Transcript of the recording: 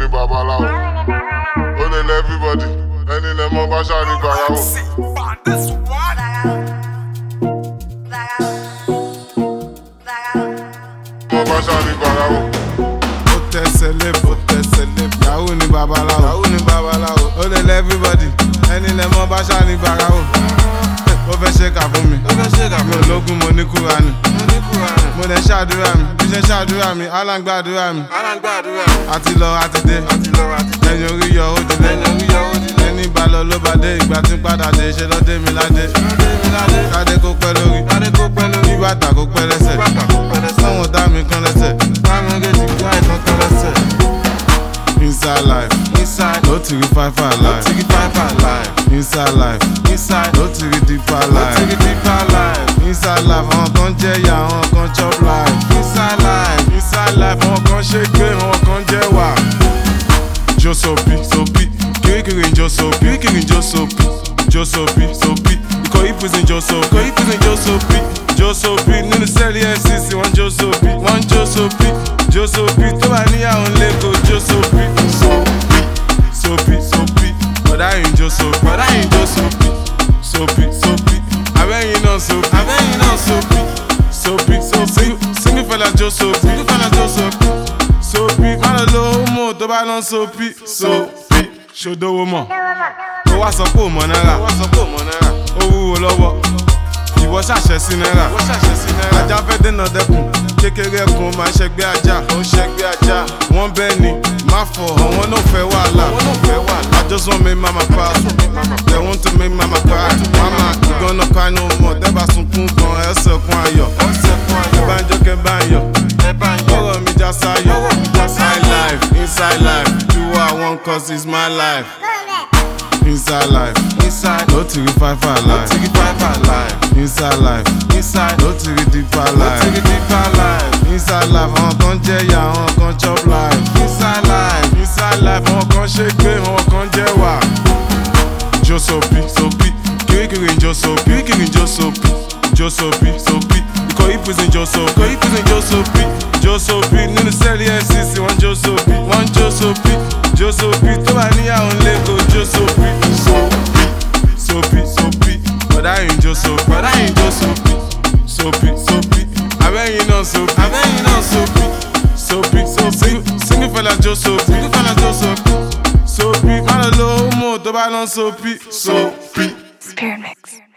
ní babaláwo. Ó lè lẹ everybody, ẹni lẹ mọ bá ṣáà ní gbàyàwó. Mọ bá ṣáà ní gbàyàwó. ó tẹsẹ̀ lébò tẹsẹ̀ lébò yahoo ni babaláwo yahoo ni babaláwo ó lè lẹ everybody ẹni lẹ mọ bá ṣáà ní gbàráwò ó fẹ́ ṣe kà fún mi ó fẹ́ ṣe kà fún mi ológun mo ní kúránì mo ní kúránì mo lè ṣàdúrà mi bí ṣe ṣàdúrà mi aláǹgbàdúrà mi alágbàdúrà àti lọ àti dé àti lọ àti ẹ̀yìn orí yọ ó dilé lẹ́yìn orí yọ ó dilé ẹni bá lọ ló bá dé ìgbà tí ń padà dé ṣe lọ́dé mi ládé kádé kó pẹ́ lórí adé kó pẹ́ lórí kí bàtà kó pẹ́ lẹ́sẹ̀ bàtà kó pẹ́ lẹ́sẹ̀ sáwọn dá mi kan lẹ́sẹ̀ bámi méjì gbá ìtàn kan lẹ́sẹ̀ inside life inside ló ti rí fáfá life tigi five alive inside life inside ló ti rí deeper life tigi deep alive inside life àwọn kan jẹ́ ìyá àwọn kan chop life inside life inside life àwọn kan ṣe gbé àwọn kan jẹ́ wà. jó sopi sopi kirikiri ń jó sopi kirikiri ń jó sopi jó sopi sopi ikọ̀ ìpèsè jó sopi ikọ̀ ìpèsè jó sopi jó sopi nínú sẹ́ẹ̀lì fcc wọ́n jó sopi wọ́n jó sopi jó sopi tó bá níyàwó lẹ́kọ̀ọ́ jó sopi sopi sopi sopi bọ̀dá yìí ń jó sopi bọ̀dá yìí jó sopi sopi sopi abẹ́yìn náà sopi abẹ́yìn náà sopi sopi sopi single fella jó sopi tigi fẹ́lá jó sopi sopi má lọ lo homo tó bá lọ sopi sopi ṣòdowó mọ̀ ó wá sọ pé ò mọ náírà wọ́n sọ pé òmò náírà ó wúwo lọ́wọ́ ìwọ ṣàṣẹ sí náírà wọ́n ṣàṣẹ sí náírà ajá fẹ́ dènà dẹkùn kékeré ẹkùn máa ń ṣẹgbẹ́ ajá ó ń ṣẹgbẹ́ ajá wọ́n bẹ́ẹ̀ ni má fọ̀ àwọn náà fẹ́ wàhálà wọ́n náà fẹ́ wà I just want make mama proud. They want to make mama proud. Mama, you gonna cry no more. Tẹ́bà sunkún kan ẹsẹ̀ kún ayọ̀. ọ̀sẹ̀ fún ayọ̀ Bá ń jó kẹ́ bá ń yọ̀. ẹ bá ń yọ Ọ̀rọ̀ mi já sáyọ̀. Ọ̀rọ̀ mi já sáyọ̀. High life, inside life. Do what I want cause it's my life. Inside life. inside Ló ti rí fáfá life. tigi five alive Inside life. inside Ló ti rí deeper tigi life. deep alive Inside life, àwọn kan jẹ́ ìyá, àwọn kan chop life. inside life Inside life, àwọn kan ṣe gbé, àwọn kan jẹ́ wà. Jó sopi, sopi, kirikiri ń jó sopi, kirikiri ń jó sopi, jó sopi, sopi, ikọ̀ ìpèsè ń jó sopi, ikọ̀ ìpèsè ń jó sopi, jó sopi, nínú sẹ́ẹ̀lì FCC wọ́n jó sopi, wọ́n jó sopi, jó sopi, tó bá níyàwó lẹ́kọ̀ọ́ jó sopi, sopi, sopi, sopi, bọ̀dá yìí ń jó sopi, bọ̀dá yìí jó sopi sopi, sopi, abẹ́yìn náà sopi, abẹ́yìn náà sopi sopi, sopi, single fella jó sopi, tigi fẹ́lá jó sopi sopi, má lọ lo homo tó bá lọ sopi, sopi. Spirit Mix.